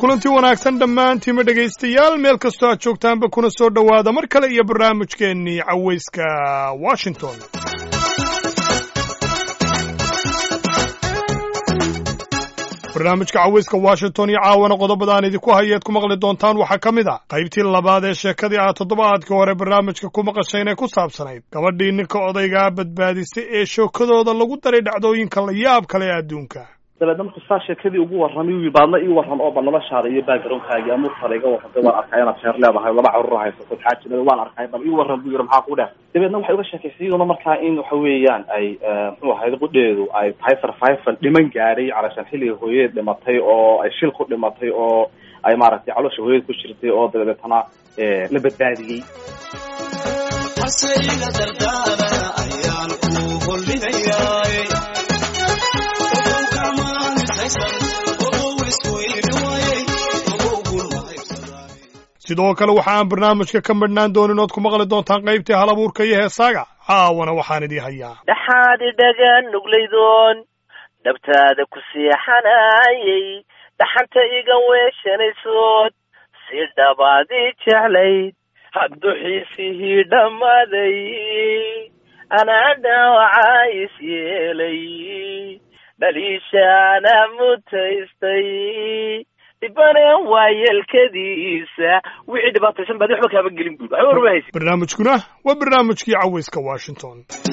kulanti wanaagsan dhammaantiima dhegaystayaal meel kastoo aad joogtaanba kuna soo dhowaada mar kale iyo barnaamijkeennii cawayska washington barnaamijka cawayska washington iyo caawana qodobadaan idinku hayeed ku maqli doontaan waxaa ka mid a qaybtii labaad ee sheekadii aad toddobaadkii hore barnaamijka ku maqasheen ee ku saabsanayd gabadhii ninka odaygaa badbaadisay ee shookadooda lagu daray dhacdooyinka la yaab kale ee adduunka dabeedna markuu saa sheekadii ugu warramay uu baadna ii warran oo ba noloshaada iyo backgroundkaagi amuurtaada iga warrantay waan arkay inaad sheer leedahay laba carruur haysato xaajinada waan arkay bal ii warran buu yidhi maxaa ku dheh dabeedna waxay uga sheekaysay iyaduna markaa in waxa weeyaan ay muxuu ahayd qudheedu ay tahay survival dhiman gaadhay calashaan xilliga hooyadeed dhimatay oo ay shil ku dhimatay oo ay maaragtay caloosha hooyada ku jirtay oo dabeetana la badbaadiyey sidoo kale waxa aan barnaamijka ka madhnaan doonin ood ku maqli doontaan qaybtii hal abuurka iyo heesaaga caawana waxaan idii hayaa dhaxaad idhagan nuglaydoon dhabtaada ku seexanayay dhaxanta iga weeshanaysood si dhabaadii jeclayd hadduxiisihii dhammaaday anaa dhaawacaa is yeelay dhaliishaana mutaystay dhibane waa yeelkadiisa wixii dhibaataysan baad waxba kaaba gelin buud waxba warba haysa barnaamijkuna waa barnaamijkii cawayska washington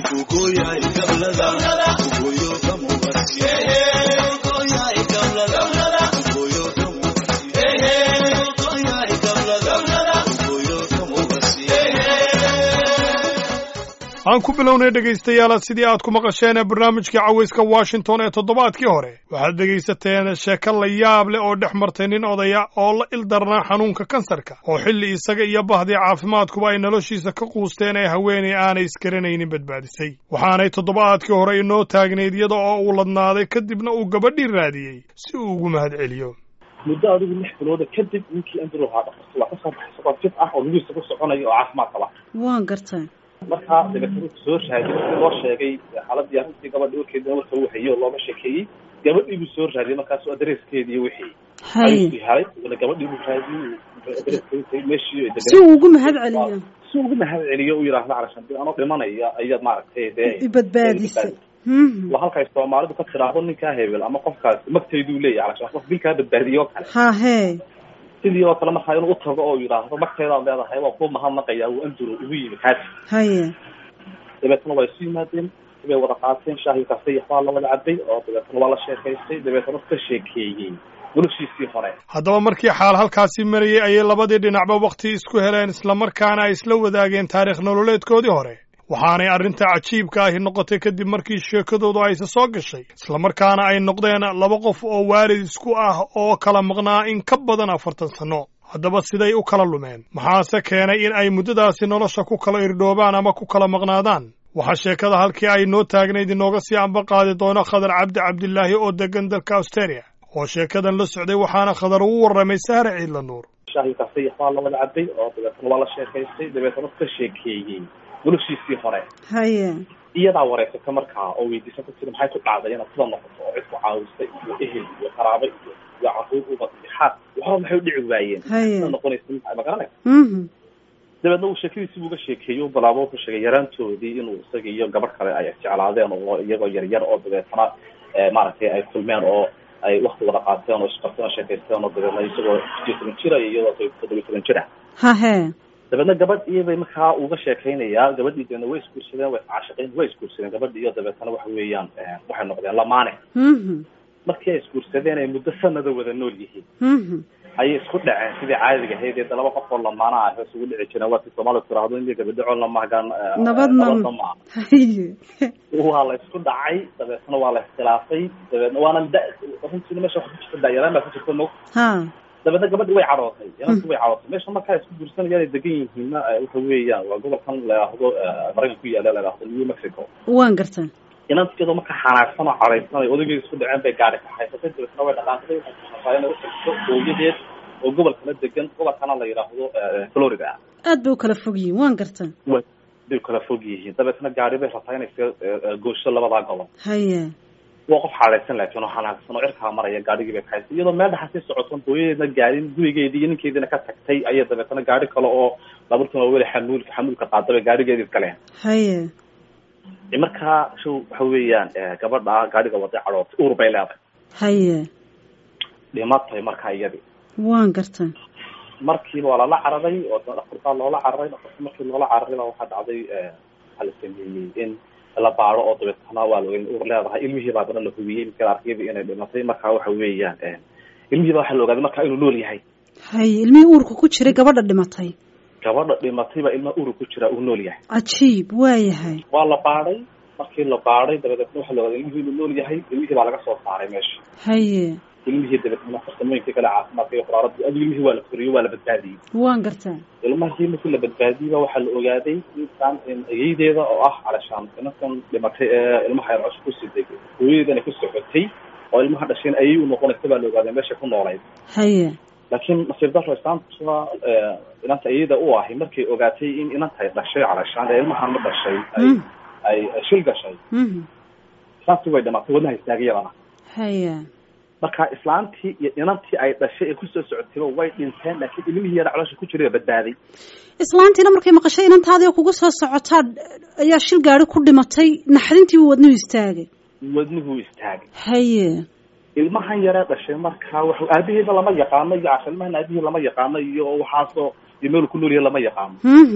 aan ku bilownay dhegaystayaala sidii aad ku maqasheen ee barnaamijkii cawayska washington ee toddobaadkii hore waxaad dhegaysateen sheeko la yaab leh oo dhex martay nin odaya oo la ildarnaa xanuunka kansarka oo xilli isaga iyo bahdii caafimaadkuba ay noloshiisa ka quusteen ee haweenay aanay iskaranaynin badbaadisay waxaanay toddobaadkii hore inoo taagnayd iyada oo uu ladnaaday kadibna uu gabadhii raadiyey si uu ugu mahad celiyo muddo adigu lix bilooda kadib ninkii andrew haa dhaqartay waa kasoo baxay isagoo fit ah oo lugihiisa ku soconaya oo caafimaad qaba waan gartay markaa dabeetana soo raadiyay si loo sheegay xaaladii arrintii gabadha warkeedina marka uu hayay oo looga sheekeeyey gabadhii buu soo raadiyay markaasu adreeskeedi iyo wixii ayuu helay ila gabadhii buu raadiyey adreeskeedi meeshii si uu ugu mahad celiyo si ugu mahad celiyo u yidhaahdo calashan dib anoo dhimanaya ayaad maaragtay dee ibadbaadisay waa halkay soomaalidu ka tidhaahdo ninkaa hebel ama qofkaas magtayduu leeyahay calashan qof dilkaa badbaadiye oo kale ha hee sidii oo kale markaa inuu utago oo yidhaahdo magteedaad leedahay waa ku mahadnaqaya uu anduro ugu yimi kaasi haye dabeetana waa isu yimaadeen sibay wada qaateen shaahi kastay waxbaa la wada cabay oo dabeetana waa la sheekaystay dabeetana ka sheekeeyey noloshiisii hore haddaba markii xaal halkaasi marayay ayay labadii dhinacba wakhti isku heleen islamarkaana ay isla wadaageen taarikh nololeedkoodii hore waxaanay arrinta cajiibka ahi noqotay kadib markii sheekadoodu ayse soo gashay islamarkaana ay noqdeen laba qof oo waalid isku ah oo kala maqnaa in ka badan afartan sanno haddaba siday u kala lumeen maxaase keenay in ay muddadaasi nolosha ku kala irdhoobaan ama ku kala maqnaadaan waxaa sheekada halkii ay noo taagnayd inooga sii amba qaadi doono khadar cabdi cabdilaahi oo degan dalka australia oo sheekadan la socday waxaana khadar ugu warramay sahre ciidla nuur shaahi kastay waxbaa la wada cabay oo dabeetana waa la sheekaystay dabeetana ka sheekeeyey noloshiisii hore haye iyadaa wareysata markaa oo weydiisa ku tiri maxay ku dhacday inaad sida noqoto oo cid ku caawistay iyo ehel iyo qaraabo iyo iyo carruur ubad iyo xaas waxba maxay u dhici waayeen haye sida noqonaysa ma garanaysa mhm dabeedna uu sheekadiisii buu uga sheekeeyey u bilaabo wuxuu sheegay yaraantoodii inuu isaga iyo gabadh kale ay jeclaadeen oo iyagoo yaryar oo dabeetana maaragtay ay kulmeen oo ay wakti wada qaateen oo isqarteen oo sheekaysteen oo dabeedna isagoo sideed toban jira iyo iyadoo toddobiy toban jir ah ha hee dabeedna gabadh iyobay markaa uga sheekaynayaa gabadhii dabeedna way isguursadeen way iscaashiqeen way isguursadeen gabadhi iyo dabeetana waxa weeyaan waxay noqdeen lamaane mhm markii ay isguursadeen ay muddo sanada wada nool yihiin mhm ayay isku dhaceen sidii caadiga ahayd ee laba qof oo lamaana ah hoos ugu dhici jireen waa ti soomaalidu tiraahdo in gabadho lamahagaan nabadna nabadna ma haye waa la isku dhacay dabeetna waa la iskhilaafay dabeedna waana da runtiina meesha waxa ku jirta daayaraan baa ku jirta mo ha dabeedna gabadhi way cadhootay inanti way cadhootay meesha markaa isku guursanayaan ay degan yihiinna waxa weeyaan waa gobolkan la yidhaahdo maraykan ku yaala la yidhaahdo new mexico waan gartay inantigeedo markaa xanaagsan oo cadhaysanay odaygeeda isku dhaceen bay gaari ka haysatay dabeetna way dhaqaantay waxay kuxafaayeen inay utagto hooyadeed oo gobolkana degan gobolkana la yidhaahdo florida aad bay u kala fog yihiin waan gartay wa bay kala fog yihiin dabeetna gaari bay rabtaa inay iska goosho labadaa gobol haye waa qof xaadaysan laakiin oo xanaaqsan oo cirkaa maraya gaadhigii bay kahaysay iyadoo meel dhaxa sii socoton hooyadeedna gaadhin gurigeedii iyo ninkeediina ka tagtay ayay dabeetana gaadhi kale oo baabuurkan waa weli xamuulka xamuulka qaadabay gaadhigeedii galeen haye markaa show waxa weeyaan gabadha gaadhiga waday cadhootay uur bay leedahay haye dhimatay markaa iyadii waan garta markiiba waa lala cararay oo dhakhtarkaa loola cararay dhakhtarka markii loola cararay baa waxaa dhacday waxaa la sameeyey in la baado oo dabeetana waa la uur leedahay ilmihii baa dana la hubiyey midka arkayba inay dhimatay marka waxa weeyaan ilmihii baa waxaa la ogaaday marka inuu nool yahay haye ilmihii uurka ku jiray gabadha dhimatay gabadha dhimatay baa ilmaha uurka ku jira uu nool yahay cajiib waa yahay waa la baadhay markii la baadhay dabadeetna waxaa la ogaaday ilmihii inuu nool yahay ilmihii baa laga soo saaray meesha haye ilmihii dabeetna farsamooyinkii kale caafimaadka iyo quraarada adigu ilmihii waa la koriyey waa la badbaadiyey waan gartaa ilmahii markii la badbaadiyey ba waxaa la ogaaday intaan ayeydeeda oo ah calashaan inankan dhimatay ee ilmaha yar cusub ku siday hooyadeedana ku socotay oo ilmaha dhasheen ayay u noqonaysa baa la ogaaday meesha ku noolayd haye laakiin nasiib daro islaanta inanta ayada u ahi markay ogaatay in inantay dhashay calashaan ee ilmahan ma dhashay ay ay shil gashay islaantii way dhimatay wadnaha istaagiyadana haye marka islaantii iyo inantii ay dhashay ee kusoo socotayba way dhinteen laakiin ilmihii yara caloosha ku jiray badbaaday islaantiina markay maqashay inantaadii kugu soo socotaa ayaa shil gaari ku dhimatay naxdintiibu wadnuhu istaagay wadnuhu istaagay haye ilmahan yaree dhashay marka wa aabaheeda lama yaqaano iyo casha ilmahan aabihii lama yaqaano iyo waxaasoo iyo meel ku noolyahay lama yaqaano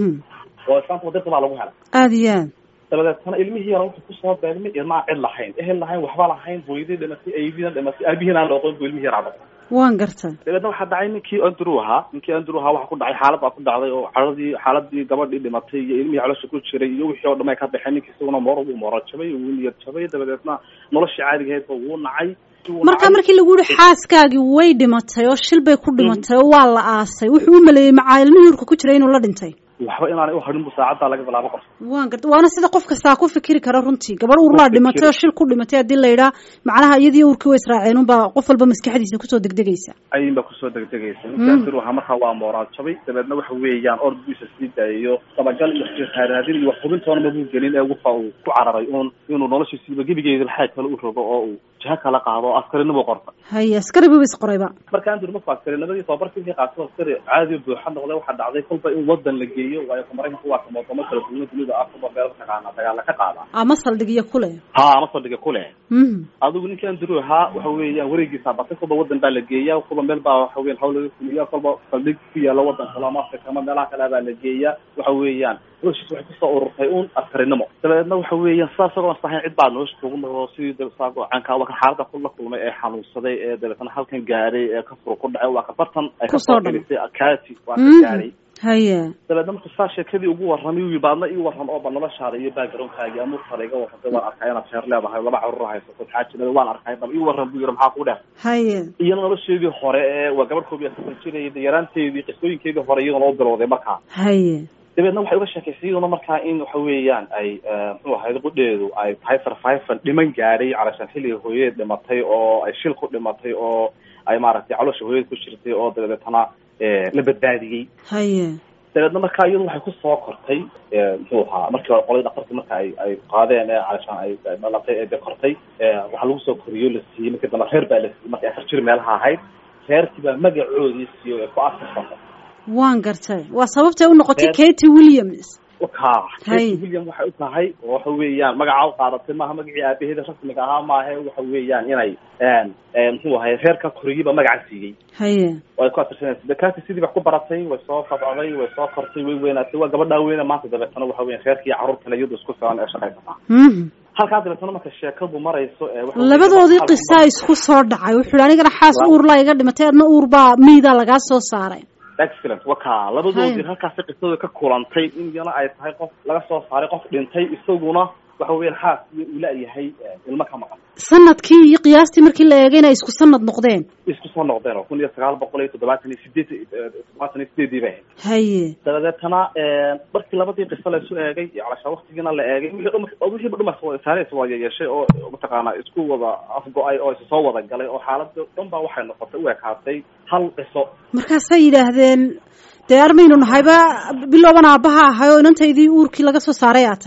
oo islaanta wadada baa lagu helay aada iyo aad dabadeetana ilmihii yara wuxuu kusoo beegmay ilmaa cid lahayn ehel lahayn waxba lahayn hooyadii dhimatay aydiina dhimatay aabihiina aan la oqon bu ilmihii yaraa dhasay waan garta dabeedna waxaa dhacay ninkii andrew ahaa ninkii andrew ahaa waxa ku dhacay xaalad baa ku dhacday oo caradii xaaladii gabadhii dhimatay iyo ilmihii caloosha ku jiray iyo wixii oo dhan ay ka baxeen ninkii isaguna moor uu mooro jabay wuu niyad jabay dabadeedna noloshii caadigaheedba wuu nacay marka markii lagu yihi xaaskaagii way dhimatay oo shil bay ku dhimatay oo waa la aasay wuxuu u maleeyey macaa ilmihii urka ku jiray inuu la dhintay waxba inaanay uharin bu saacaddaa laga bilaabo qof waan garta waana sida qof kastaa ku fikiri kara runtii gabadh uurlaa dhimatay oo shil ku dhimatay haddii la yidhaa macnaha iyadii uurkii way israaceen unbaa qof walba maskaxdiisa kusoo degdegaysa ayin baa kusoo degdegaysa ninkaasir wahaa markaa waa mooraal jabay dabeedna waxa weeyaan ordigiisa sii daayayo dabagal iyo raaraadin iyo waxhubintoona mabuu gelin ee waxa uu ku cararay uun inuu noloshiisiiba gebigeeda laxaag kale u rogo oo uu jiha kala qaado oo askarinimo qorta haye askari buba isqorayba marka andur markuu askarinimadii tababarkii qaato askari caadi buuxa noqday waxaa dhacday kolba in wadan la geeyo waayo maraykanku waa kama wadamo kala duwan dunida ah kuba meel mataqaana dagaala ka qaada ama saldhigyo kule ha ama saldhigyo kule adigu ninkii andrew ahaa waxa weeyaan wareegiisa batay kolba wadan baa la geeyaa kolba meel baa waxa weyan hawl laga fuliya kolba saldhig ku yaala wadan kale ama africa ama meelaha kale baa la geeyaa waxa weeyaan noloshiis waxay kusoo ururtay un askarinimo dabeedna waxa weeyaan sidaas sagoo sahayn cid baa nolosha kugu noqdo sidii dasago canka waa kan xaalada kula kulmay ee xanuunsaday ee dabeetna halkan gaaray ee ka fur ku dhacay waa ka bartan ay kasoo gelisay akati waa ka gaaray haye dabeedna marka saa sheekadii ugu warramay wi baadna ii warram oo ba noloshaada iyo backgroundkaagi amuurtaada iga warramtay waan arkay inaad sheer leedahay laba carruur haysato xaajinada waan arkay bal ii warram buu yidhi maxaa ku dheh haye iyana nolosheedii hore ee waa gabadh koob iyo afartan jirayay yaraanteedii qisooyinkeedii hore iyadana u bilowday markaa haye dabeedna waxay uga sheekaysay iyaduna markaa in waxa weeyaan ay muxuu ahayd qudheedu ay tahay survivor dhiman gaadhay calashaan xilliga hooyadeed dhimatay oo ay shil ku dhimatay oo ay maaragtay caloosha hooyadeed ku jirtay oo dabeetana la badbaadiyey haye dabeedna markaa iyadu waxay kusoo kortay muxuu ahaa markii hore qolay dhakartii marka ay ay qaadeen ee calashaan ay dhalatay ee de kortay waxaa lagu soo koriyo la siiyey markii dambe reer baa la siiyey markay afar jir meelaha ahayd reerkii baa magacoodii siiyo ee ku asirsanay waan gartay waa sababtay u noqotay katy williams ka katy william waxay u tahay oo waxa weeyaan magaca u qaadatay maaha magacii aabaheeda rasmiga ahaa maahe waxa weeyaan inay muxuu ahay reerka koriyiba magaca siiyey haye way ku atirsanaysa de katy sidii wax ku baratay way soo fabcday way soo kortay way weynaatay waa gabadhaa weyna maanta dabeetana waxa weyan reerkii carruurtale iyadu isku filan ee shaqaysataa halkaa dabeetana marka sheekadu marayso labadoodii qisaa isku soo dhacay wuxuu hi anigana xaas uurlaa iga dhimatay adna uur baa miidaa lagaa soo saaray excellent waka labadoodii halkaasi qisada ka kulantay in iyana ay tahay qof laga soo saaray qof dhintay isaguna waxa weyan xaas iyo uu la-yahay ilmo ka maqan sanadkii iyo qiyaastii markii la eegay inay isku sanad noqdeen isku soo noqdeen oo kun iyo sagaal boqol iyo toddobaatan iyo sideed toddobaatan iyo sideedii bay ahayd haye dabadeetana markii labadii qiso laysu eegay iyo calashaa waktigiina la eegay wixii dhum wixiiba dhumas saares waa yeeshay oo mataqaana isku wada afgo-ay oo isa soo wada galay oo xaalada dhan baa waxay noqotay u ekaatay hal qiso markaasay yidhaahdeen dee armaynu nahayba bilooban aabbaha ahay oo inantaydii uurkii laga soo saaray aad tahay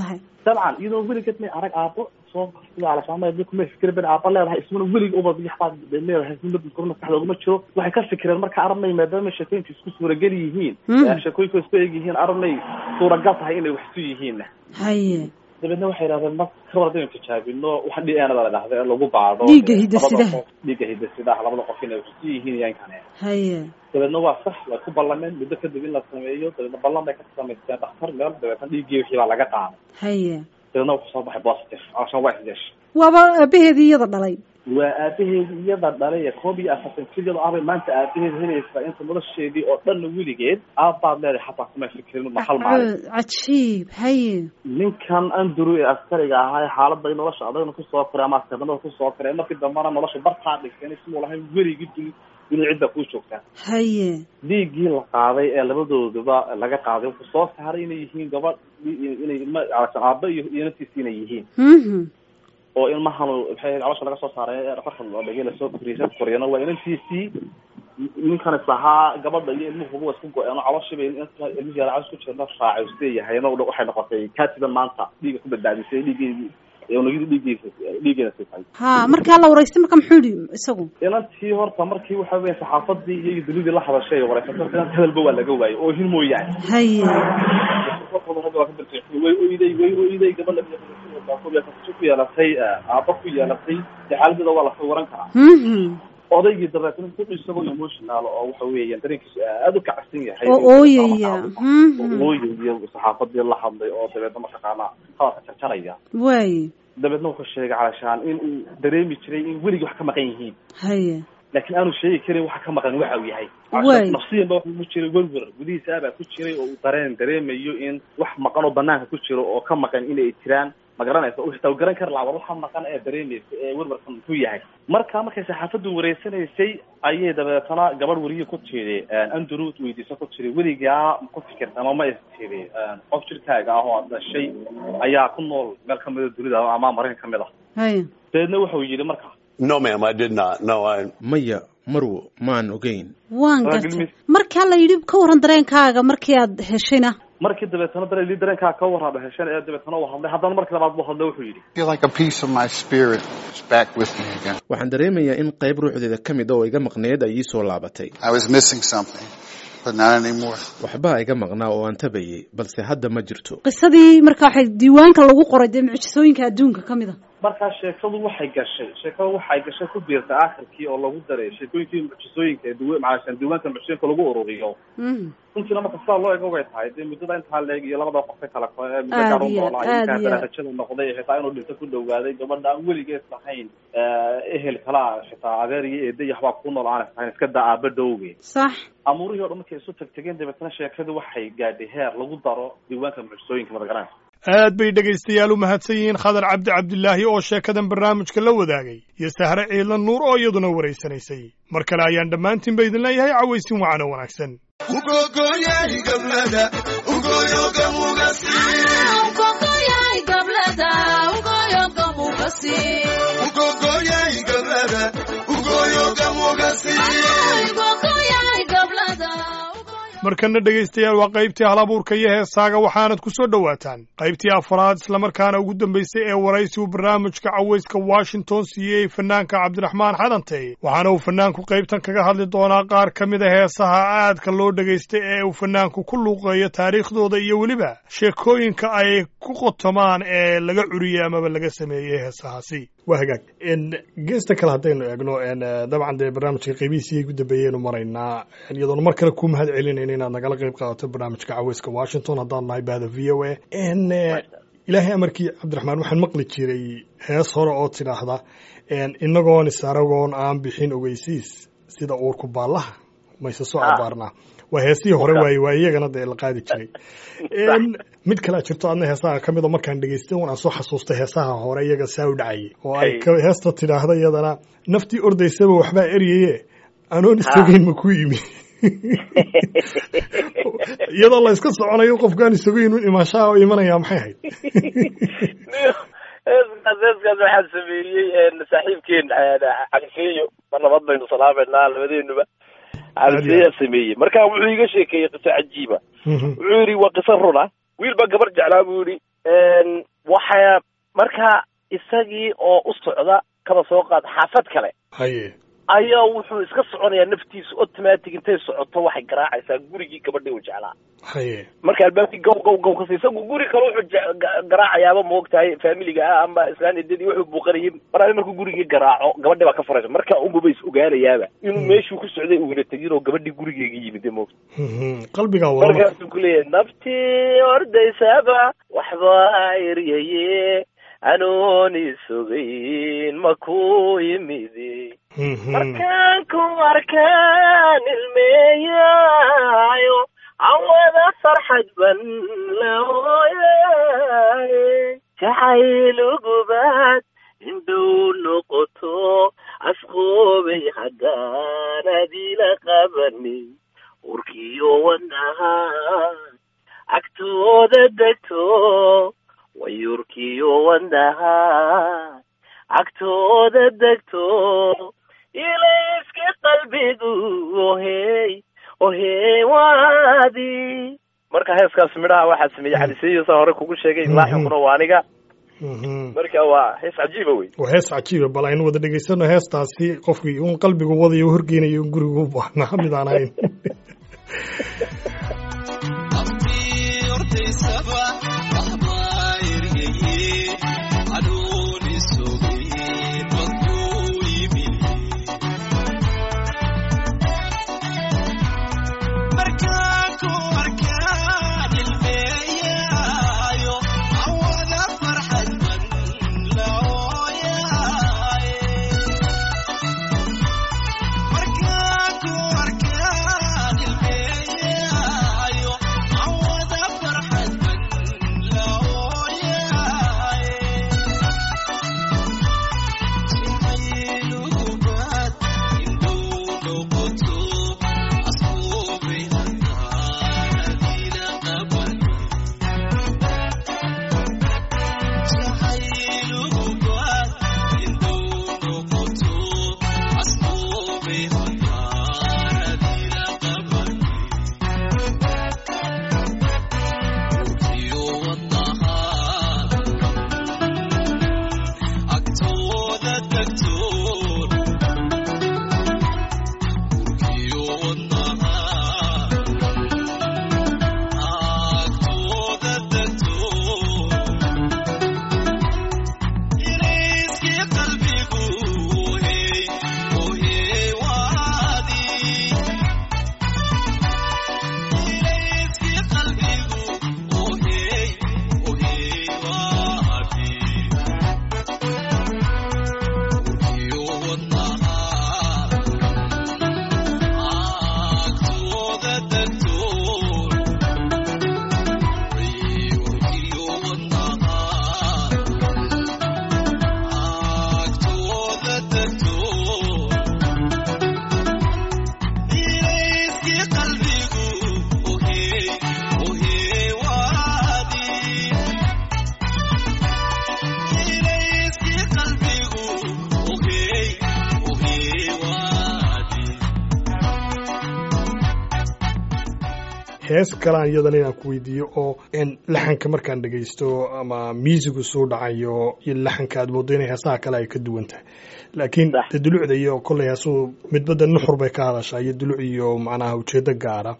dabcan iyadoo weligeed may arag aabo soo sida alashaama kumay fikira ben aaba leedahay ismana welig uba yaxbaad leedahay isma maskaxda oguma jiro waxay ka fikireen marka arabnay maadaama sheekooyinka isku suuragal yihiin sheekooyinka isku eg yihiin arabnay suuragal tahay inay wax isu yihiinna haye dabeedna waxay yidhahdeen ma kawar hadaynu tijaabino waxa d n da la dhahda ee lagu baadho Dhiigga hidde-sidaha. dhiigga hidde-sidaha labada qof inay wax isu yihiin iyo in kane haye dabeedna waa sax way ku ballameen muddo kadib in la sameeyo dabeedna ballan bay ka samaysteen dhakhtar meel dabeetna dhiiggii wixii baa laga qaaday haye dabeedna wuxuu soo baxay positive alashaan waa isdeesh waaba aabaheedii iyada dhalay waa aabaheedi iyada dhalay ee koob iyo afartan jir ahbay maanta aabaheed helaysaa inta nolosheedii oo dhanna weligeed aabbaad leedahay xataa kuma fikirin ma hal maalin cajiib haye ninkan andrew ee askariga ahaa ee xaaladda nolosha adagna kusoo koray ama askarnimada kusoo koray markii dambana nolosha bartaa dhigtay siduu lahayn weligii duni duni cidda kuu joogtaa haye dhiiggii la qaaday ee labadooduba laga qaaday wuxuu soo saaray inay yihiin gabadh inay ilma aaba iyo iyo naftiisi inay yihiin mhm oo ilmahan maxay calosha laga soo saaray ee dhafarka loo dhigay lasoo koriyay koriyana waa inantiisii ninkan islahaa gabadha iyo ilmuhuba waa isku go-een oo calooshiiba ilmihii yara calos ku jirna raacay sideeyahay waxay noqotay katiban maanta dhiiga ku badbaadisay dhiiggeedii unugidii dhiiggiisa dhiiggeeda siisay ha markaa la waraystay marka muxuu yihi isagu inantii horta markii waxa weya saxaafadii iyo dunidii la hadashay ay wareysatay inant hadalba waa laga waayay oo hin mooyaane haye way oyday way oyday gabadha ku yeelatay aaba ku yeelatay dee xaaladooda waa lasoo waran karaa mhm odaygii dabeetna ku isagoo emotional oo waxa weeyaan dareenkiisu aada u kacsan yahay oo ooyaya mhm ooyaya saxaafadii la hadlay oo dabeedna mataqaanaa hadalka jarjaraya waaye dabeedna wuxuu sheegay calashaan in uu dareemi jiray in weligii wax ka maqan yihiin haye laakiin aanu sheegi karin waxa ka maqan waxa uu yahay Waay. nafsiyan ba wuxuu ku jiray werwer gudihiisa abaa ku jiray oo uu dareen dareemayo in wax maqan oo banaanka ku jiro oo ka maqan inay jiraan ma garanaysa uu xitaa u garan kari lahaa war waxa maqan ee dareemaysa ee werwerkan muxuu yahay marka markay saxaafaddu wareysanaysay ayay dabeetana gabadh weriye ku tiri andrew weydiiso ku tiri weligaa ma ku fikirta ama ma is tiri qof jirkaaga ah oo aad dhashay ayaa ku nool meel kamida dunida ama maraykan kamid ah haye dabeedna wuxuu yidhi marka No, ma'am, I did not. No, I. maya marwo maan ogeyn waan Waa gartay gilmis. markaa la yidhi ka waran dareenkaaga markii aad heshayna markii dabeetana dareli dareenkaa ka warraaba hesheen ee dabeetana uu hadlay haddana markii labaad buu hadlay wuxuu yidhi I feel like a piece of my spirit is back with me again. waxaan dareemayaa in qayb ruuxdeeda ka mid a oo iga maqneed ay ii soo laabatay I was missing something, but not anymore. waxbaa iga maqnaa oo aan tabayay balse hadda ma jirto qisadii marka waxay diiwaanka lagu qoray dee mucjisooyinka adduunka ka mid a markaa sheekadu waxay gashay sheekadu waxay gashay ku biirtay aakhirkii oo lagu daray sheekooyinkii mucjisooyinka ee duwa macaashan diiwaanka mucjisooyinka lagu ururiyo mhm runtiina marka sidaa loo ego way tahay dee muddada intaa leeg iyo labada qof ka kala ko ee muddo Aad gaar u iyo noolaa aad inkaa iyo aad. darajada noqday xitaa inuu dhinto ku dhawaaday gabadha aan weligeed lahayn ehel kalaa xitaa adeer iyo eeday iyo waxbaa ku nool aan lahayn iska daa aaba dhowge sax amuurihii o dhan markay isu tagtageen dabeetana sheekadu waxay gaadhay heer lagu daro diiwaanka mucjisooyinka madagaranaysa aad bay dhegaystayaal u mahadsan yihiin khadar cabdi cabdilaahi oo sheekadan barnaamijka la wadaagay iyo sahre ciidlan nuur oo iyaduna waraysanaysay mar kale ayaan dhammaantiinba idin leeyahay cawaysin wacano wanaagsan markana dhegaystayaal waa qaybtii hal abuurka iyo heesaaga waxaanad ku soo dhowaataan qaybtii afraad islamarkaana ugu dambaysay ee waraysigu barnaamijka cawayska washington siiyey fanaanka cabdiraxmaan xadantey waxaana uu fanaanku qaybtan kaga hadli doonaa qaar ka mid a heesaha aadka loo dhegaystay ee uu fanaanku ku luuqeeyo taariikhdooda iyo weliba sheekooyinka ay ku qotomaan ee laga curiyey amaba laga sameeyey heesahaasi waa hagaag geesta kale haddaynu eegno dabcan dee barnaamijka qeybihiisii ugu dambeeyeynu maraynaa iyadoona mar kale kuu mahad celinayna inaad nagala qayb qaadato barnaamijka caweyska washington haddaan nahay bahda v o a ilaahay amarkii cabdiraxmaan waxaan maqli jiray hees hore oo tidhaahda inagoon isaragoon aan bixin ogeysiis sida uurku baallaha mayse soo abaarnaa waa heesihii hore waaye waa iyagana dee la qaadi jiray mid kalea jirto adna heesaha ka mid oo markaan dhegaystay un aan soo xasuustay heesaha hore iyaga saa u dhacayay oo ay heesta tidhaahda iyadana naftii ordaysaba waxbaa eryaye anoon isogeyn ma ku yimi iyadoo la iska soconayo qofkaan isogeyn un imaanshaha oo imanaya maxay ahayd heeskaas heeskaas waxaa sameeyey saaxiibkeen cabdiseeyo ma nabad baynu salaameynaa labadeenuba cabdiseeyaa sameeyey marka wuxuu iga sheekeeyey qiso cajiiba wuxuu yidhi waa qiso runa wiil baa gabar jeclaa buu yidhi waxaa markaa isagii oo u socda kaba soo qaad xaafad kale haye ayaa wuxuu iska soconayaa naftiisa automatic intay socoto waxay garaacaysaa gurigii gabadhii uu jeclaa haye marka albaabkii gow gow gow kasi isagu guri kale wuxuu je- ga- garaacayaaba maogtahay familiga ah ama islaan idadii wuxuu buuqanayay mar markuu gurigii garaaco gabadhi baa ka furaysa marka unguba is ogaanayaaba inuu meeshuu ku socday uuna tegin oo gabadhii gurigeega yimid moogta Mhm. qalbigaa wada marka markaasuu ku leeyahay naftii ordaysaba waxbaa eryaye anoon isogayn ma ku yimidi Mhm. markaan ku arkaan ilmeeyaayo awada farxad ban la hooyaaye jacaylugubaad indhow noqoto asqoobay haggaan adila qabani urkiyo wadnaha agtooda degto wayurkiyo wadnaha agtooda degto ilayska qalbigu ohey ohey waadi marka heeskaas midhaha waxaa sameeyey xadisiyadiisa hore kugu sheegay laaxinkuna waa aniga Mhm. marka waa hees cajiiba wey waa hees cajiiba bal aynu wada dhegaysano heestaasi qofkii un qalbigu wadayo u horgeynayo un gurigu u baahnaa mid aan ahayn hees kalaan iyadana inaan ku weydiiyo oo n laxanka markaan dhegaysto ama miisigu soo dhacayo iyo laxanka aad moodo inay heesaha kale ay ka duwan tahay laakiin Sax. de dulucda iyo kolley heesuu midbada nuxur bay ka hadashaa iyo duluc iyo macnaha ujeedo gaara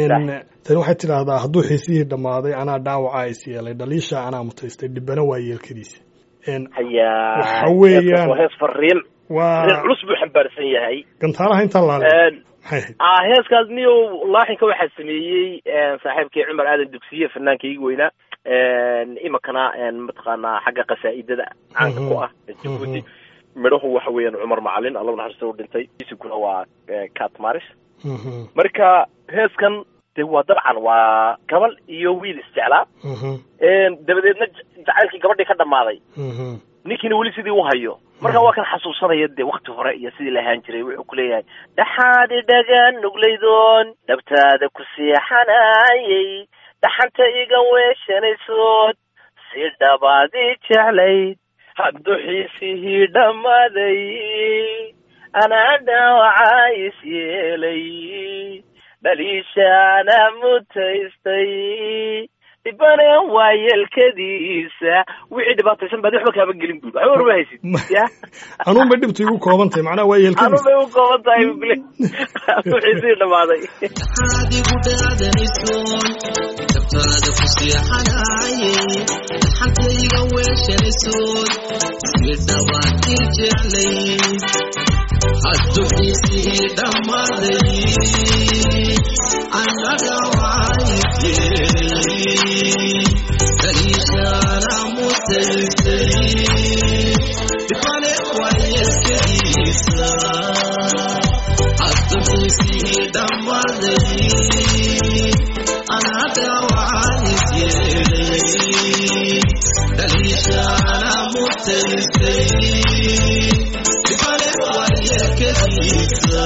n tani waxay tidhaahdaa hadduu xiisihii dhammaaday anaa dhaawaca is yeelay dhaliisha anaa mutaystay dhibana waa yeelkadiisa n hayaa Waxa weeyaan- waa hees fariin waa fariin culus buu xambaarsan yahay gantaalaha intaan laale Een, maxay ahayd ah heeskaas niyo laaxinka waxaa sameeyey een, saaxiibkii cumar aadan dugsiye fanaankaygi weynaa een, imikana een, mataqaanaa xagga qasaa'idada caanka ku ah jabuuti midhahu waxa weeyaan cumar macalin alla naxariista u dhintay isiguna waa eh, cat maris Mhm, marka heeskan de waa dabcan waa gabal iyo wiil isjeclaa mhm, Een, dabadeedna j- jacaylkii gabadhii ka dhammaaday mhm, ninkiina weli sidii u hayo marka waa kan xasuusanaya dee wakti hore iyo sidii la ahaan jiray wuxuu ku leeyahay dhaxaad idhagan nuglaydoon dhabtaada ku seexanayay dhaxanta iga weeshanaysood si dhabaadii jeclayd hadduxiisihii dhammaaday anaa dhaawacaa is yeelay dhaliishaana mutaystay dhibane waayeelkadiisa wixii dhibaataysan baad waxba kaaba gelin bud waxba warma haysid ya anuun bay dhibta igu kooban tahay macnaha waa yeelkadiis anun bay u kooban tahay bule wixii sii dhamaaday adigu dhaadanaysoon dabtaada ku seexanaye dhaxantayga weeshanaysoon si dhawaad ii jeclay hadduxiisii dhammaaday annaga waayisyeelay daliishaana mutaysay dhibane waayeskadiisa hadduxiisii dhammaaday annaga waayisyeelay daliishaana mutaysay dhibane waayeskadiisa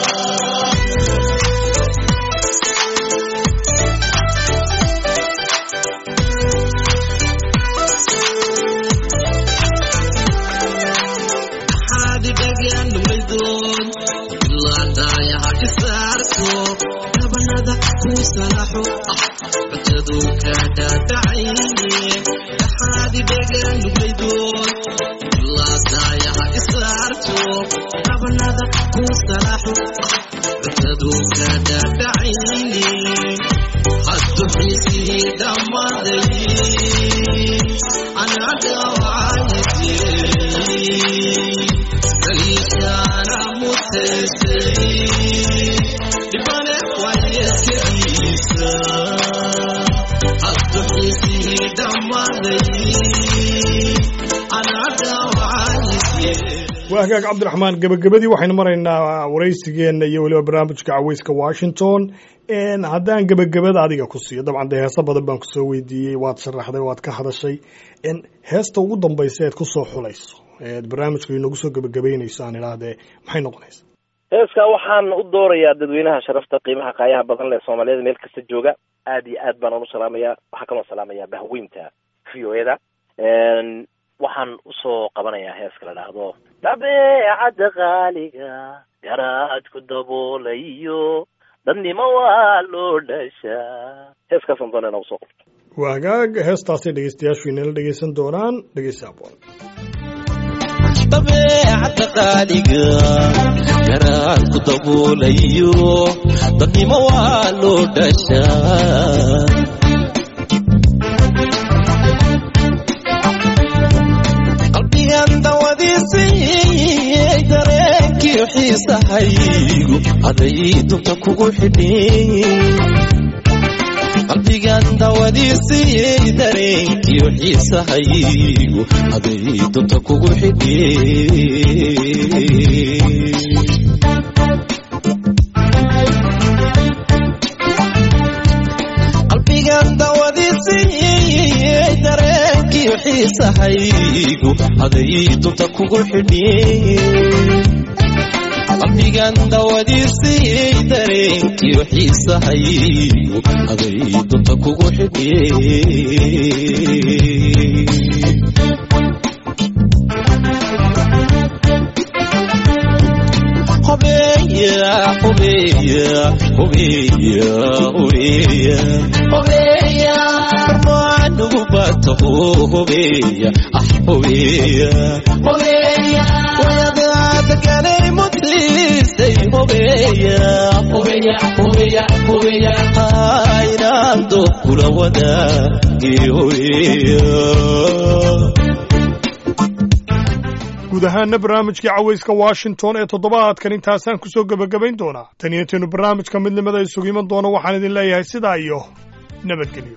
xaadidhagaannumaydoon ilaadaayaha isaarto dhabanada ku salaxo ah cutadu ka dhaadhacayne dhaxaadidhagaannumaydoon ilaadaayaha isaarto dhabanada ku salaxo ah cutadu ka dhaadhacayne haddu xiisihii dhammaaday anaga waayisyeelay daliishaana mutaysay dhibane waayeskadiisa haddu xiisihii dhammaaday anaga waayisyeelay waa hagaag cabdiraxmaan gebagabadii waxaynu maraynaa waraysigeenna iyo weliba barnaamijka caweyska washington n haddaan gebagabada adiga ku siiyo dabcan dee heeso badan baan kusoo weydiiyey waad sharaxday waad ka hadashay n heesta ugu dambaysa eed kusoo xulayso eed barnaamijka inoogu soo gebagabeynayso aan idhaahdee maxay noqonaysa heeskaa waxaan u doorayaa dadweynaha sharafta qiimaha qaayaha badan leh soomaaliyada meel kasta jooga aad iyo aad baan unu salaamaya waxaan kaloo salaamayaa bahweynta v o eda waxaan usoo qabanayaa heeska la dhahdo dabeecadda qaaliga garaadku daboolayo dadnimo waa loo dhashaa heeskaasaan doona inaa usoo qabto waa hagaag heestaasay dhegeystayaashu inala dhegeysan doonaan dhegeysta aboon dabeecadda qaaliga garaadku daboolayo dadnimo waa loo dhashaa qalbigan dawadiisii dareenkii xiisahaygu haday dunta kugu xidhin qalbigan dawadiisii dareenkii xiisahaygu haday dunta kugu xidhin qalbigan dawadiisii dareenkii xiisahaygu haday dunta kugu xidhin qalbigan dawadiisii dareenkii xiisahaygu haday dunta kugu xidhin hubeya hubeya hubeya hubeya barmaanugu bato hubeya ah hubeya wayadaadaganay mutiisay hubeya inaan doob kula wadaagi hubeya guud ahaana barnaamijkii caweyska washington ee toddobaadkan intaasaan kusoo gebagabayn doonaa tan iyo intaynu barnaamijka midnimada isugu iman doono waxaan idin leeyahay sidaa iyo nabadgelyo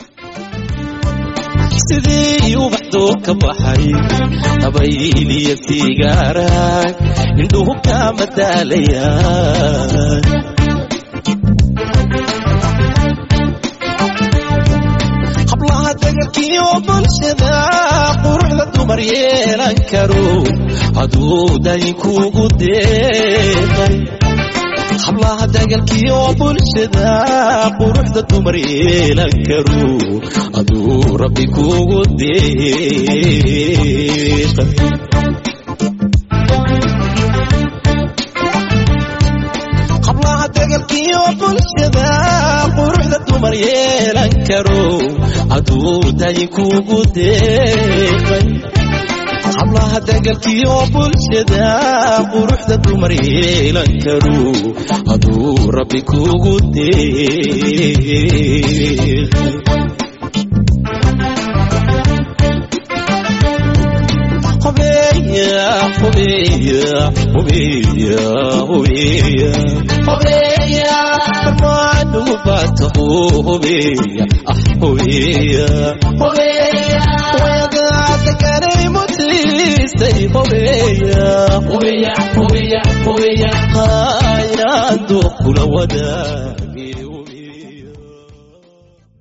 sidii ubaxdoo ka baxay habayliya sigaarag indhuhu kama daalayaan hablaha dagalkiyo bulshada quruxda dumar yeelan karo hadduu daynkuugu deeqay hablaha dagalkiyo bulshada quruxda dumar yeelan karo hadduu rabbi kuugu deeqay hablaha dagalkiyo bulshada quruxda dumar yeelan karo hadduu dayinkuugu deeqay hablaha dagalkiyo bulshada quruxda dumar yeelan karo hadduu rabbi kuugu deeqay hubeeya hubeeya hubeeya hubeeya hubeeya maanugu baatahu hubeeya ah hubeeya hubeeya wayadaada kanay mutiistay hubeeya hubeeya hubeeya hubeeya haynaan duuqula wadaa